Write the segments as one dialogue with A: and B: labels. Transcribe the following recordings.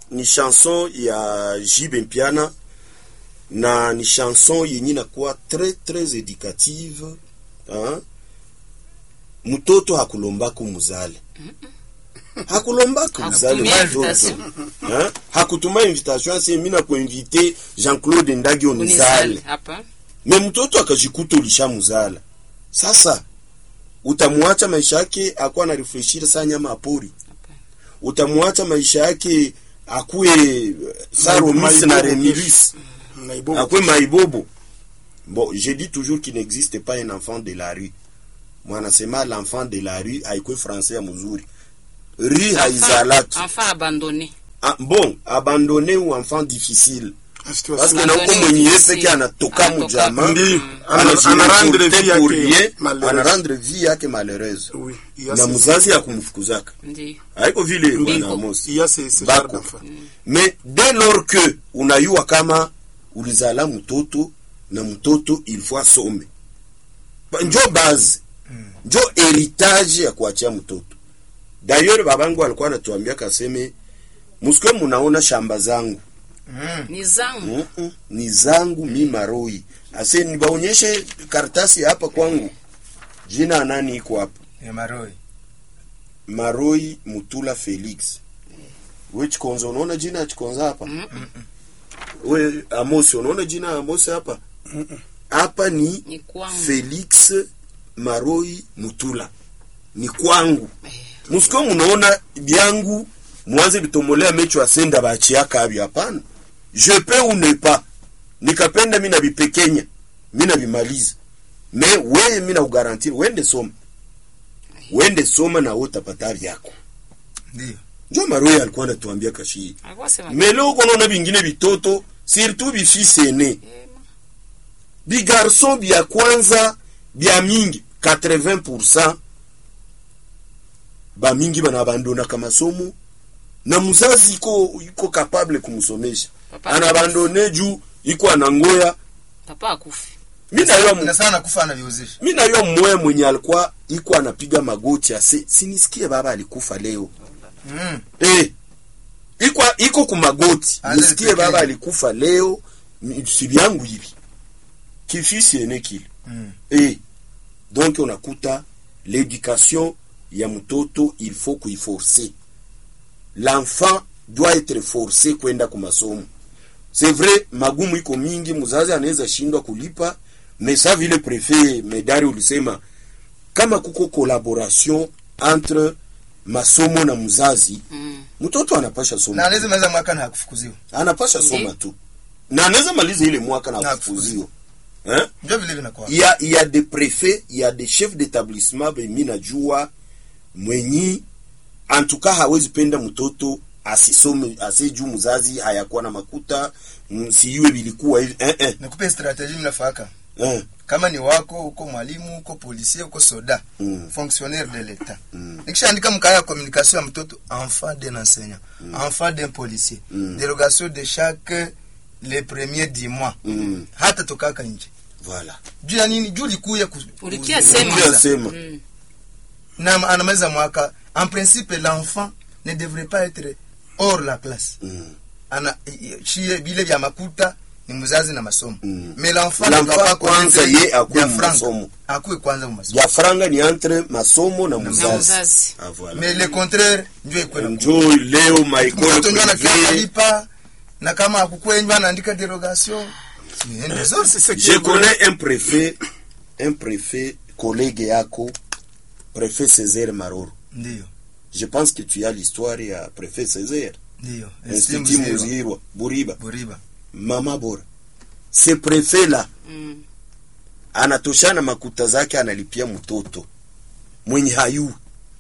A: ni chanson ya Jibe Mpiana na ni chanson yenye inakuwa très très éducative hein? mtoto hakulombako muzale hakulombako muzale
B: Hakutumia
A: mtoto
B: invitation.
A: hein? hakutuma invitation asi mimi nakuinvite Jean-Claude Ndagi onizale
B: Unizali. Hapa.
A: me mtoto akajikuta ulishamuzala sasa utamwacha maisha yake akuwa na refreshir saa nyama apori utamwacha maisha yake akuwe eh, sa
C: Maibobo
A: romis na
C: kesho.
A: remilis
C: Naibobo.
A: akuwe maibobo bon je dis toujours qu'il n'existe pas un enfant de la rue mwanasema l'enfant de la rue haikuwe français ya mzuri rue haizalaki
B: Enfant abandonné.
A: ah, bon abandonné ou enfant difficile
C: Situation.
A: parce que
B: Abandonné
A: na uko
B: ou
A: mwenye
B: difficile.
A: peke anatoka
B: Anatoka.
A: mujama
C: Ndi,
A: Ana-
C: ana- anarendre vie
A: anajireporte pour
C: yake
A: rien,
C: malheureuse.
A: anarendre vie yake malheureuse
C: Oui, il y a
A: na
C: ces-
A: mzazi akumfukuzaka
B: Ndiyo.
A: haiko vile
B: Bingo.
A: bwana Amos
C: il y a ces- ces
A: Bako.
C: genres d'enfants.
A: mais dès lors que unayua kama ulizala mtoto na mtoto il faut asome Ba- njo base njo heritage ya kuachia mtoto d'ailleurs babangu alikuwa anatuambia kaseme musikwe munaona shamba zangu
B: Ni zangu.
A: Mm-mm, ni zangu mi maroi ase nibaonyeshe karatasi hapa kwangu jina nani iko hapa
D: ya maroi
A: maroi mutula felix we chikonza unaona jina ya chikonza hapa we amosi unaona jina ya amosi hapa hapa ni
B: Ni kwangu.
A: felix maroi mutula ni kwangu musiko munaona byangu mwanze bitomolea mecho asenda bachiaka abyo hapana je peux ou ne pas nikapenda mi nabipekenya mi nabimaliza me weye mi nakugarantiri wende soma wende soma na utapata vyako
D: ndio
A: njo maroi alikuwa anatuambia kashii
B: Alikuwa sema.
A: me leo konaona bingine bitoto surtout bifisi ene bigarson bya kwanza bya mingi 80% bamingi banabandonaka masomo na mzazi iko iko kapable kumsomesha
B: Papa
A: anabandone juu iko anangoya
B: Papa akufi.
A: mi nayua mu-
D: na sana kufa anaviuzisha
A: mi nayua mmoya mwenye alikuwa iko anapiga magoti ase sinisikie baba alikufa leo
D: mm.
A: eh, iko iko kumagoti
D: Ale
A: nisikie
D: pekee.
A: baba alikufa leo ni- si vyangu hivi kifisi ene kile
D: Mm.
A: eh, donc unakuta l'éducation ya mtoto il faut kuiforcer l'enfant doit être forcé kwenda kumasomo c'est vrai magumu iko mingi mzazi anaweza shindwa kulipa mais sa vile prefet medari ulisema kama kuko collaboration entre masomo na mzazi
B: Mm.
A: mtoto anapasha
D: na
A: soma
D: anaweza maliza mwaka na hakufukuziwa
A: anapasha soma
B: Ndiyo.
A: tu na anaweza maliza ile mwaka na
D: Na
A: kufukuziwa eh?
D: ndio vile vinakuwa
A: il y a, il y a des préfets il y a des chefs d'établissement benye najua mwenyi en tout cas hawezi penda mtoto asisome asijuu mzazi hayakuwa na makuta mm, siyue bilikuwa hivi eh, eh,
D: nikupe strategie mnafaka
A: eh,
D: kama ni wako uko mwalimu uko policier uko soda
A: Mm.
D: fonctionnaire de l'etat
A: Mm.
D: nikishaandika mkaya ya communication ya mtoto enfant d'un enseignant enfant d'un policier
A: Mm.
D: dérogation de chaque le premier du mois
A: Mm.
D: hata tokaka nje
A: voilà
D: juu ya nini juu likuya ku-
B: Ulikia
D: ku-
B: sema.
A: Ulikia sema.
B: Mm.
D: na anamaliza mwaka en principe l'enfant ne devrait pas être hors la classe
A: mm.
D: ana i- i- shie vile vya makuta ni mzazi na masomo
A: Mm.
D: mais l'enfant
A: L'enfant
D: ne doit pas
A: kwanza
D: connaître
A: ye akuwe
D: vya
A: mu
D: franga.
A: masomo.
D: akuwe kwanza mu masomo
A: ya franga ni entre masomo na
B: Na
A: mzazi
B: mzazi.
A: ah, voilà.
D: mais le contraire ndio ikuwe na
A: njo leo
D: mtoto
A: maekole
D: ndio anakia
A: privé
D: kalipa na kama akukwenywa anaandika derogation siende zote
C: C'est ce qui
A: je
C: est vrai.
A: connais un préfet un préfet collègue yako préfet Césaire Maroro
D: ndio
A: je pense que tu as l'histoire ya préfet Césaire
D: ndio
A: Institut
D: Esteem Zero.
A: Muzirwa Buriba
D: buriba
A: mama bora ce préfet là
B: Mm.
A: anatoshana makuta zake analipia mtoto mwenye hayu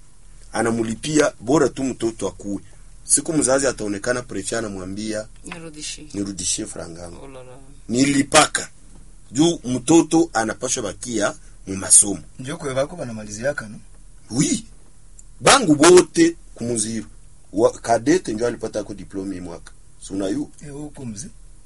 A: anamulipia bora tu mtoto akuwe siku mzazi ataonekana prefe anamwambia
B: Nirudishi.
A: nirudishie frangangu
B: Oh la la.
A: nilipaka juu mtoto anapashwa bakia mu masomo
D: ndio kwe bako banamaliziaka no
A: wi bangu bote kumuziro wa, kadete njo alipata ko diplome hii mwaka sunayu
D: eh huko mzee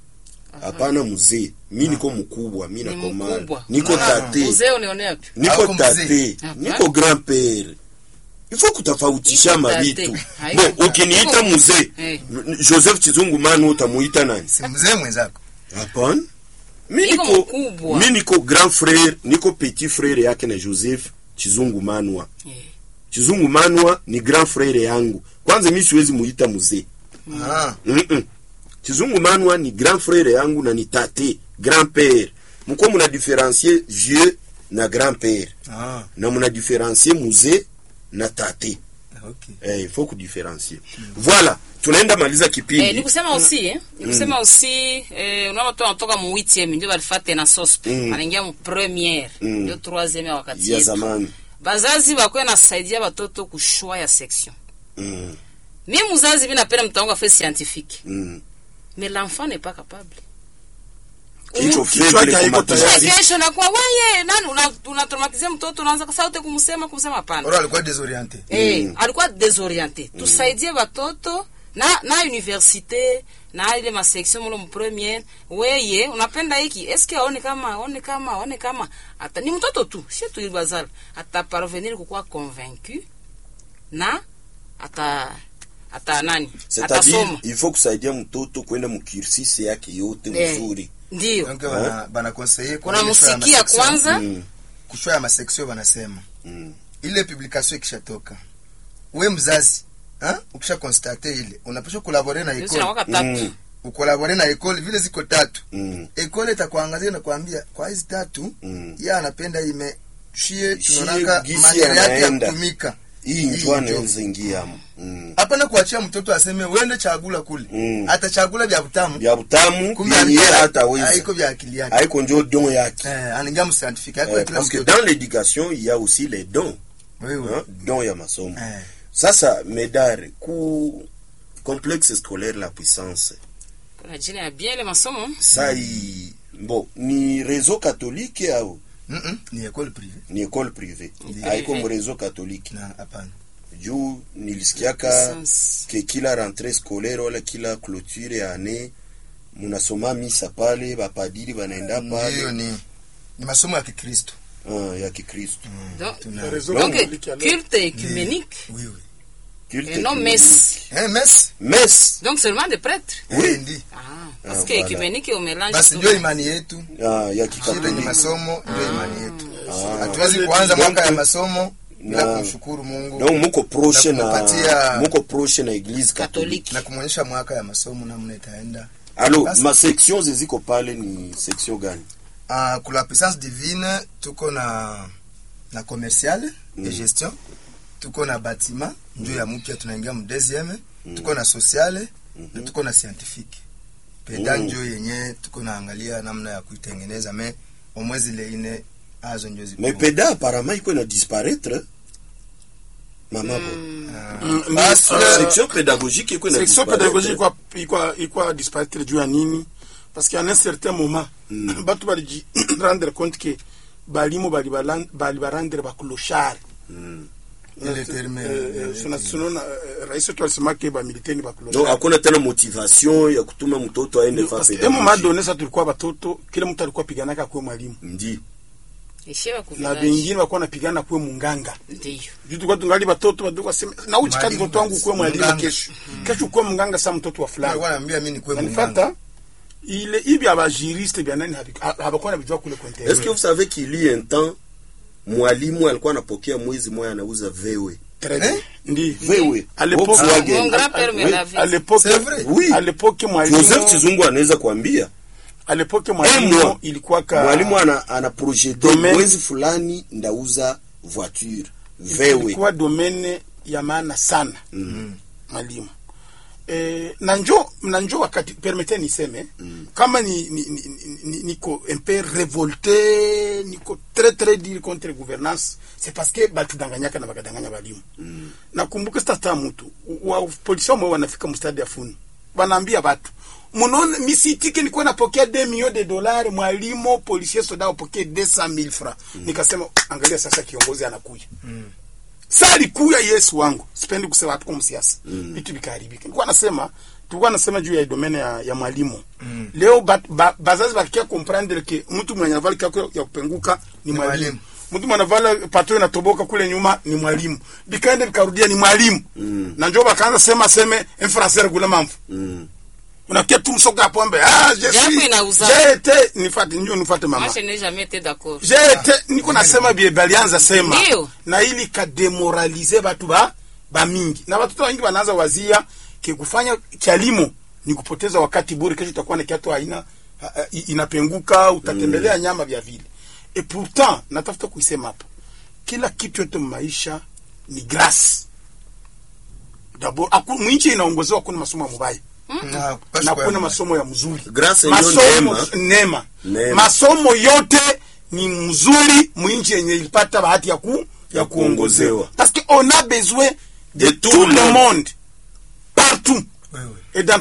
A: hapana mzee mi niko mkubwa mi
B: Ni
A: nakomana
B: mkubwa.
A: niko
D: Ah,
A: tate
B: Uzee unionea wapi?
A: niko
D: Hauko mzee.
A: tate
B: Hapana.
A: niko grand pere ifo kutofautisha
B: Iko
A: mavitu
B: tate. Haiko
A: bo
B: tate.
A: ukiniita
B: Iko-
A: mzee
B: Eh.
A: joseph chizungu manu utamuita nani
D: si mzee mwenzako
A: hapana mi
B: Iko
A: niko
B: mkubwa.
A: mi niko grand frère niko petit frère yake na joseph chizungu manwa
B: Eh.
A: chizungu manwa ni grand frère yangu kwanza mi siwezi muita mzee
D: Ah,
A: Mm-mm. chizungu manwa ni grand frère yangu na ni tate grand père mko muna différencier vieux na grand père
D: ah,
A: na muna différencier mzee na tate
D: okay.
A: eh, il faut kudifferencier voilà tunaenda maliza kipindi
B: Eh, ni kusema aussi eh, ni kusema aussi eh, unaona watu wanatoka mu 8e ndio walifate na sospe
A: Mm.
B: wanaingia mu premiere
A: Mm.
B: ndio 3e ya wakati
A: ya
B: yetu
A: zamani
B: bazazi bakwe nasaidia batoto kushwa ya section
A: mm,
B: mi muzazi mi napenda mtoto wangu afe scientifique
A: mm.
B: mais l'enfant n'est pas capable
A: Kichwa
C: Kichwa
A: faible
C: haiko
A: kwa
C: tayari.
A: matumizi.
B: kesho nakuwa weye nani una- unatraumatizia mtoto unaanza saute kumsema kumsema hapana
D: Oro alikuwa desorienté.
B: Eh,
A: Mm.
B: alikuwa desorienté tusaidie batoto na na universite na ile masection mulo mpremiere weye unapenda hiki eske aone kama aone kama aone kama ata ni mtoto tu si tu bazala ata parvenir kukuwa convaincu na ata ata nani
A: c'est-à-dire
B: atasoma
A: il faut kusaidia mtoto kwenda mukirsisi yake yote
B: Eh.
A: mzuri
B: ndio
D: Donc bana bana conseiller kwa ile show ya
B: unamusikia
D: masection.
B: kwanza
A: mm,
D: kushwa ya masection wanasema
A: mm.
D: ile publication ikishatoka we mzazi ha? ukisha constate ile unapaswa kulabore na
B: Yesu
D: ekole
B: anakuwa tatu
A: Mm,
D: ukolabore na ekole vile ziko tatu
A: mm,
D: ekole itakuangazia na kuambia kwa hizi tatu
A: mm.
D: ye anapenda ime shie
A: Shie
D: tunaonaka
A: gisi
D: maneno yake ya
A: anaenda.
D: kutumika
A: hii
D: Hii
A: njoo
D: njo.
A: anaweza ingiamo mm.
D: hapana kuachia mtoto aseme wende chagula kule
A: Mm.
D: atachagula vya butamu
A: vya butamu
D: kumbe
A: yenye
D: alikuwa-
A: hataweza
D: haiko vya akili yake
A: haiko njo don yake
D: eh, anaingia mscientifique haiko
A: Eh,
D: kila
A: parce que
D: mtoto
A: dans l'éducation il y a aussi les dons
D: oui oui
A: hein, don ya masomo
D: eh
A: sasa medare ku complexe scolaire la puissance
B: kuna jina ya bien ile masomo
A: sai bo ni réseau catholique au
D: mm -mm. ni ekole privé
A: ni école privée
B: Privé.
A: haiko mu réseau catholique
D: na hapana
A: juu nilisikiaka
B: Puissance.
A: ke kila rentrée scolaire wala kila clôture ya année munasoma misa pale bapadiri banaenda
D: ndiyo
A: pale
D: ni ni masomo ya kikristo
A: ah, ya kikristo
B: Donc,
D: tuna
C: Réseau
B: donc
C: catholique alors.
B: culte écuménique
D: oui oui
A: Culte
B: et non
A: œcuménique.
B: messe
D: eh mess
A: messe
B: donc seulement des prêtres
A: Oui.
D: Eh, ndi
B: ah, parce
A: Ah,
B: que
A: voilà.
B: écuménique au mélange
D: basi
B: tout.
D: ndio imani yetu
A: ah, ya
D: shida ni
A: kikatoliki
D: masomo ndio imani yetu
A: Ah.
D: hatuwezi kuanza mwaka ya
A: Donc,
D: masomo bila
A: na-
D: kumshukuru mungu
A: donc muko proche
D: Na
A: na
D: kumpatia-
A: muko proche na église catholique
B: Catholique.
D: na kumwonyesha mwaka ya masomo namna itaenda
A: alors
D: Basi.
A: ma section ziziko pale ni section gani
D: uh, kula puissance divine tuko na na commercial
A: Mm.
D: et gestion tuko na batima njo ya mpya tunaingia mu deuxième tuko na sociale na tuko na scientifique peda
A: Mm.
D: njo yenye tuko naangalia namna ya kuitengeneza me omwezi ile ine azo njo ziko
A: mais peda apparemment iko na disparaître mama bo
D: Ah,
C: Mm, ni-
D: basi,
C: Ah,
A: section pédagogique iko na
C: section
A: disparaître.
C: pédagogique ikwa ikwa ikwa disparaître juu ya nini parce qu'à un certain moment
A: Mm.
C: batu baliji rendre compte que balimu bali balan- bali barandre bakloshari
A: Mm.
D: Ile terme ya-
C: tunaona rais wetu alisema ke bamiliteni
A: donc
C: bakloshari
A: hakuna tena motivation ya kutuma mtoto aende fa
C: emu
A: pédagogie
C: madone sa tulikuwa batoto kila mtu alikuwa piganaka kuwe mwalimu
A: ndi
B: Ishia
C: na
B: kuvillage.
C: bengine bakuwa napigana kuwe munganga
B: Ndiyo.
C: juu tulikuwa tungali batoto badogo waseme na uchi kati
D: Mwalimu
C: mtoto wangu kuwe mwalimu
D: munganga.
C: kesho kesho kuwe munganga sa mtoto wa fulani
D: Walikuwa wananiambia mimi nikuwe munganga.
C: nanifata ile ibi abajuriste bya nani habi- ha- habakuwa nabijua kule kwa
A: est-ce que
C: internet
A: vous savez qu'il y a un temps mwalimu alikuwa anapokea mwezi moya anauza vewe
C: Très bien.
D: Eh?
C: ndi
A: vewe
C: À l'époque-
A: Volkswagen.
B: Mon grand-père me
A: Oui.
B: l'avait
C: à l'époque
D: C'est vrai?
A: Oui.
C: à l'époque mwalimu
A: joseph chizungu anaweza kuambia
C: à l'époque
A: Eh,
C: mwalimu
A: moi.
C: ilikuwa ka
A: mwalimu ana, ana projete
C: Domaine.
A: mwezi fulani ndauza voiture vewe
C: ilikuwa domaine ya maana sana
A: mm.
C: mwalimu e, na njo na njo wakati permete niseme mm. kama ni, ni, ni, ni, niko un peu révolté niko très très dire contre gouvernance c'est parce que batudanganyaka na bakadanganya balimu mm. nakumbuka sitata mutu wa polisi wamwe wanafika mstadi ya funu wanaambia batu munaona misitike nikuwa napokea 2 millions de dollars mwalimu policier soda apokee 200 francs mm. nikasema angalia sasa kiongozi anakuja mm saa alikuya yesu wangu sipendi kusema hatuko msiasa vitu vikaharibika nilikuwa nasema tulikuwa nasema juu ya domene ya, ya mwalimu mm. leo ba, ba, bazazi bakikia comprendre ke mtu mwenye anavali kako ya kupenguka ni
D: Ni
C: mwalimu
D: mwalimu.
C: mtu mwanavala pato inatoboka kule nyuma ni mwalimu bikaenda bikarudia ni mwalimu
A: Mm.
C: na njo bakaanza sema seme un français regula mambo
A: Mm.
C: unakia tu msoga pombe ah je
B: Japo
C: suis
B: inauza.
C: j'ai été nifate njo nifate mama
B: Moi, je n'ai jamais été d'accord.
C: j'ai été niko nasema bie balianza sema
B: Ndio.
C: na ili kademoralize batu ba ba mingi na watoto wengi wanaanza wazia ke kufanya kialimo ni kupoteza wakati bure kesho utakuwa na kiatu haina ha- ha- i- inapenguka utatembelea nyama vya vile et pourtant natafuta kuisema hapo kila kitu yote maisha ni grace d'abord aku mwinchi inaongozewa kuna masomo ya mubaya
D: Na kupasha
C: na
D: kwa
C: kuna
D: ya
C: masomo ya mzuri
A: Grace ndio
C: masomo
A: neema.
C: neema
A: Neema.
C: masomo yote ni mzuri mwinchi yenye ilipata bahati ya ku ya
A: Ya
C: kuongozewa
A: kuongozewa.
C: parce que on a besoin de,
A: De
C: tout,
A: tout
C: le
A: le
C: monde partout
D: wewe
C: et dans